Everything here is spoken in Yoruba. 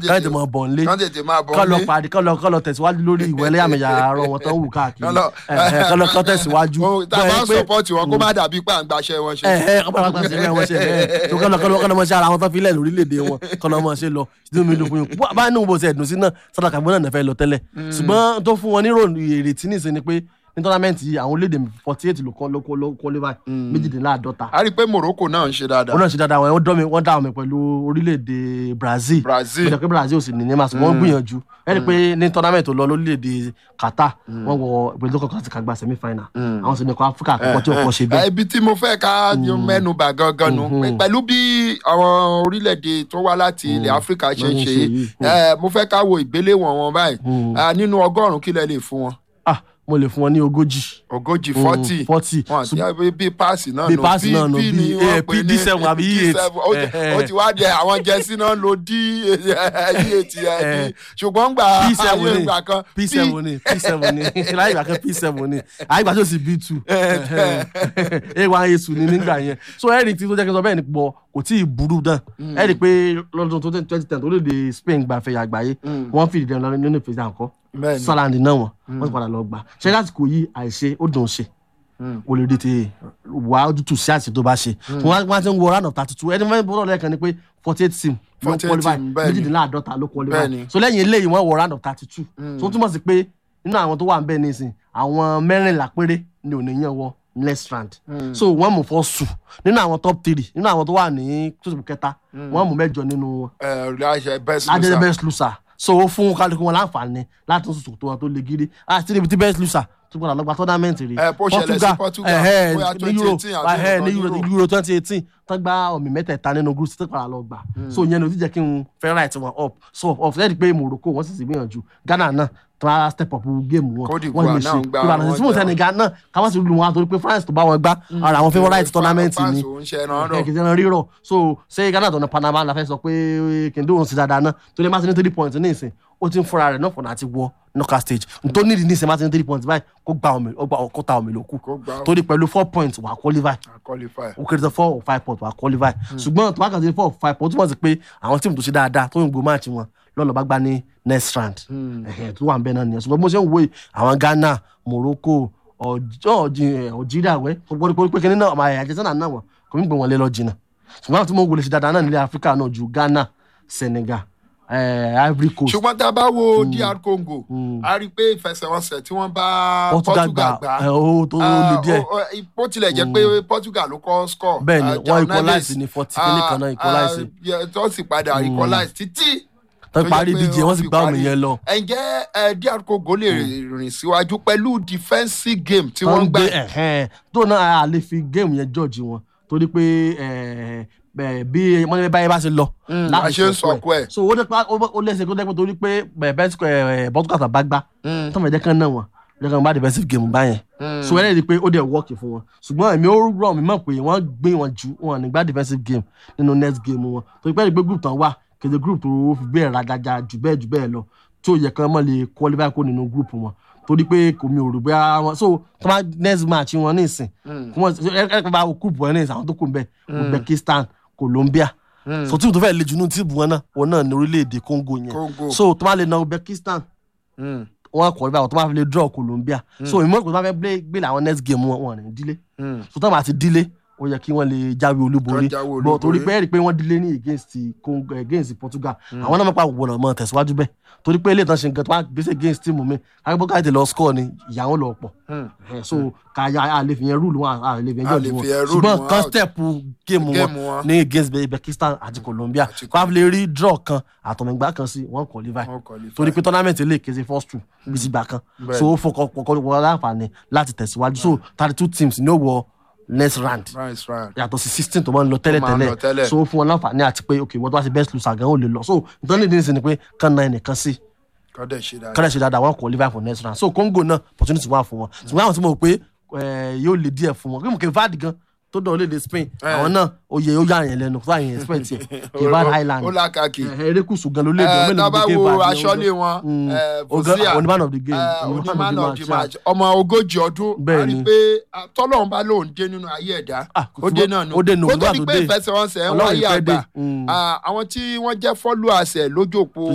káyọ̀ tẹ̀ mọ̀ bọ̀ nílé kán tètè máa bọ̀ kọ́ lọ nílé. parí kọ́ lọ kọ́ lọ tẹ̀síwájú lórí ìwé ẹlẹ́yàmẹ̀yà àárọ̀ wọn tó ń wù káàkiri Kán lọ- Ẹ̀hẹ̀, kọ́ lọ kọ́ tẹ̀síwájú Ó, tá a bá ń sọpọ́ọ̀tì wọn kó má dàbí pé à ń gbaṣẹ́ wọn ṣe. ẹ̀hẹ́ ọ̀pọ̀ àwọn àgbàṣe rẹ̀ wọ́n ṣe bẹ́ẹ̀ tó kọ́ lọ kọ́ lọ kọ́ lọ mọ́ ṣe ara wọn tó fi lẹ̀ lórílẹ̀‐èdè wọn kọ́ lọ mọ́ ṣe lọ sínú mi lókun yìí bá inú bó ṣe ẹ̀dùn sí náà sọ́dọ̀ kàgbọ́n náà fẹ́ lọ tẹ́lẹ̀ ṣùgbọ́n tó fún wọn ní ròyìn ìrètí nìṣe ni pé ní tọ́lámẹ́ǹtì yìí àwọn orílẹ̀-èdè forty eight ló kọ́ ló kọ́ ló qualify méjìdínláàdọ́ta a rí i pé Morocco náà ń ṣe wọn dáadáa. náà ṣe dáadáa wọn wọ́n dọ́ mi wọ́n dá wọn pẹ̀lú orílẹ̀-èdè Brazil Brazil. bẹ́ẹ̀ pé Brazil ò sì ní ní màsí wọ́n gbìyànjú ẹni pé ní tournament tó lọ lórílẹ̀-èdè Qatar wọ́n wọ ìpele tó kọ́kọ́ ti kàgbà semi final àwọn sì ní kọ́ Áfíríkà àkọ́kọ́ tí òkọ́ ṣe bẹ́ẹ̀. ibi tí mo fẹ́ ká mẹ́nu bà gangan nu pẹ̀lú bí àwọn orílẹ̀-èdè tó wá láti ilẹ̀ Áfíríkà ṣe ń Wọ́n ń ṣe ṣe é yìí. Eh, mo fẹ́ ká wo ìgbéléwọ̀n wọn báyìí Ah, nínú ọgọ́rùn-ún kí lẹ lè fún wọn ah mo lè fún wọn ní ogójì ogójì forty forty wọn àti bí bí páàsì náà bí nù páàsì náà nù, bí bí, ni eh, wọ́n pè ní P7 àbí E8. P7. Ó ti- ó ti wá jẹ àwọn jẹsí náà lo d eight yẹn ṣùgbọ́n gbà p seven ayé ni ìgbà kan p seven ni p seven ni láyé ìgbà kan p seven ni àyè ìgbà tó sì b two a one a two ni nígbà yẹn so ẹ̀rì tí tó jẹ́ kí n sọ bẹ́ẹ̀ ni pọ̀ kò tí ì burú dán ẹ̀rì pé lọ́dún tó twenty ten orílẹ̀-èdè Spain gba àfẹ́yà àgbáyé wọ́n fìdí dẹ́nu lọ nínú ìfẹsẹ̀ àkọ́ Bẹ́ẹ̀ni. sọ́láńdì náà wọ́n wọ́n sì padà lọ gbà ṣé lásìkò yìí àìṣe ó dùn ṣe o lè rí ti wà ojútùú sí àṣẹ tó bá ṣe wọn wá ti ń wo round of thirty two ẹni fẹ́ bọ́dọ̀ lẹ́ẹ̀kan ni pé forty eight team ló 48 qualify team, bẹ́ẹ̀ni. méjìdínláàdọ́ta ló qualify Bẹ́ẹ̀ni. so lẹ́yìn eléyìí wọ́n wọ round of thirty two so ó túmọ̀ sí pé nínú àwọn tó wà ń bẹ̀ nísìn àwọn mẹ́rìnlá péré ni ò ní yàn wọ next round so wọ́n mú fọ́ sùn nínú àwọn top three nínú àwọn tó wà ní tóṣù kẹta wọ́n mú mẹ́jọ nínú wọn ẹ láṣẹ best lájẹ́ loser. best loser so ó fún kálukú wọn láǹfààní láti tún sòtò wọn tó le gírí àti níbi tí best loser tó gbọdọ̀ lọ́gba tournament rí Eh, bó ṣẹlẹ̀ sí Portugal, ẹ̀hẹ́, bóyá ní Euro 2018 àbí ẹ̀hẹ́, ní nǹkan Euro Euro. Euro twenty eighteen tán gba ọ̀mì mẹ́tẹ̀ẹ̀ta nínú group tó padà lọ gbà so ìyẹn ló ti jẹ́ kí n fẹ́ right wọn up so up lẹ́yìn pé Morocco wọ́n sì sì gbìyànjú Ghana náà tó wá step up game wọn Cote d'Ivoire náà ń gbá ìbàdàn wọn sí fún jà. Senegal náà káwọn sì lù wọn àtòrí pé France tó bá wọn gbá ara àwọn favourite tournament France ni ò ń ṣe ẹran rọ. ẹ kì í ṣe ẹran rírọ̀ so ṣé Ghana tó ní Panama la fẹ́ sọ pé kìndé òun sì dáadáa náà tó lè má ti ní three points ní ìsìn ó ti ń fúnra rẹ̀ náà fọ̀nà àti wọ knockout stage tó nídìí ní ìsìn má ti ní three points báyìí kó gba omi ó gba kó ta omi lókù Kó gba omi. torí pẹ̀lú four points wà á qualify I qualify. ó kéré tó four or five points wà á qualify ṣùgbọ́n tó bá kàn sí four or five points ó túmọ̀ sí pé àwọn tíìmù tó ṣe dáadáa tó ń gbó máàcì wọn lọ́nà bá gbá ní next round ẹ̀hẹ̀ tó wà ń bẹ náà nìyẹn ṣùgbọ́n bó ṣe ń wo yìí, àwọn Ghana Morocco Algeria wẹ́ gbọ́dọ̀ pé kíní náà ọmọ àjẹsánà náà wọ̀ kò ní gbé wọn lé lọ jìnnà ṣùgbọ́n àwọn tí mo wò lè ṣe dáadáa náà nílẹ̀ Áfíríkà náà ju Ghana Senegal eh, Ivory Coast ṣùgbọ́n tá a bá wo DR Congo a rí i pé ìfẹsẹ̀wọnsẹ̀ tí wọ́n bá Portugal Portugal gbà gbà ẹ, ó tó le díẹ̀ ó- ó- bó tilẹ̀ jẹ́ pé Portugal ló kọ́ score. Bẹ́ẹ̀ ni, Ah, wọ́n João equalize Neves, ní 40 kìíní kan náà ah, equalize. ah, yeah, tó sì padà equalize títí. tó tó parí jẹ́ pé ìdíje wọ́n sì fi gbá omi parí. yẹn lọ. ǹjẹ́ ẹ, DR Congo lè rìn síwájú pẹ̀lú defensive game tí wọ́n wọ́n ń gbà. gbé ẹ̀hẹ́n tó náà a lè fi géèmù yẹn jọ́ọ̀jì wọn torí pé eh, bẹ́ẹ̀ bí wọ́n ní báyìí bá ṣe lọ. Mm, láti a ṣe ń sọ̀kò sọ̀kò ẹ̀. so ó dẹ́pẹ́ ó lẹ́sẹ̀ kó dẹ́pẹ́ torí pé bẹ́ẹ̀ bọ́tùkàtà bá gbá tó mọ̀ ẹ̀jẹ̀ kan náà wọ́n ẹ̀jẹ̀ kan bá defensive game báyẹn so ẹ̀rẹ́ rí i pé ó dẹ̀ wọ́ọ̀kì fún wọn ṣùgbọ́n èmi ó rọ̀ mí mọ̀ pé wọ́n gbé wọn jù wọn nígbà defensive game nínú next game wọn torí pé ẹ̀rí pé group tán wà kéde group tó fi bẹ́ẹ̀ rajaja jù bẹ́ẹ̀ jù bẹ́ẹ̀ lọ tí ó yẹ kán mọ̀ lè qualify kó nínú group wọn torí pé kò mi ò rò bóyá wọn so tó bá next match wọn ní ìsìn kí wọn ẹ ẹ bá wo group wọn ní ìsìn àwọn tó kù ń bẹ Uzbekistan Colombia so tíìmù tó fẹ́ le jù nínú tíìmù wọn náà wọn náà ní orílẹ̀-èdè Congo yẹn Congo. so tó bá lè na Uzbekistan Mm, wọn kọ̀ níbà tó bá fi lè draw Colombia so ìmọ̀ ìpò tó bá fẹ́ gbé gbé làwọn next game wọn wọn ní dílé mm. so tó bá ti dílé ó yẹ kí wọ́n lè jáwé olúborí Kán jáwé bọ̀ olúborí. torí pé ẹ̀rí pé wọ́n dílé ní against Congo against Portugal àwọn náà mọ̀pá wọ̀nà mọ̀ tẹ̀síwájú bẹ́ẹ̀ torí pé ilé ìtàn ṣe nǹkan tó bá gbèsè against team mi akẹ́kọ̀ọ́ káyọ̀tẹ̀ lọ score ni ìyá wọn lọ pọ̀ Eh, so káyà àlè fi yẹn rúùlù wọn àlè fi yẹn A jọ̀ọ́ lè wọn fi yẹn rule ṣùgbọ́n wọn kan out. step game Game wọn wọn. ní against Uzbekistan àti Colombia Àti kó a fi lè rí draw kan àtọ̀mẹ̀gbá kan sí wọn qualify Wọ́n qualify. torí pé tournament lè kése first two bí ti gbà kan Bẹ́ẹ̀ so ó fọkàn pọkàn wọn láǹfààní láti tẹ̀síwájú so thirty two teams ní ó wọ next round Right, right. yàtọ̀ sí sixteen tó máa ń lọ tẹ́lẹ̀ máa ń lọ tẹ́lẹ̀. tẹ́lẹ̀ so ó fún wọn láǹfààní àti pé ok wọ́n tó bá ti best loser gan ó lè lọ so nítorí nídìí nísìnyí ni pé kán náà ẹnìkan sí Kọ́ dẹ̀ ṣe dáadáa. kọ́lẹ̀ ṣe dáadáa wọn qualify for next round so Congo náà opportunity wà fún wọn ṣùgbọ́n àwọn tí mo rò pé eh, yóò lè díẹ̀ fún wọn kí mo kè vad gan tó dọ̀ léde Spain àwọn náà oyè ó yà yẹn lẹ́nu fún àyẹn expect yẹ kevad highland ó lákàkì. Eh, erékùsù gan ló lè dùn Eh, mélòó tábà ní wo Cape Verde aṣọ́lé ọjọ́. wọn Mm. eh, Oga- Fozia, oní man of the game, eh, oní oní man man of of the the match. match ọmọ ogójì ọdún Bẹ́ẹ̀ a rí ni. i pé ah, tọ́lọ́run bá lóun dé nínú ayé ẹ̀dá Ah, kò ó sí dé bó- náà nù ó dé nù, kó tó nígbà di tó pé dé. ìfẹsẹ̀wọnsẹ̀ ń Ọlọ́run wáyé ìfẹ́ dé. àgbà Mm. Ah, àwọn tí wọ́n jẹ́ followers ẹ̀ lójú òpó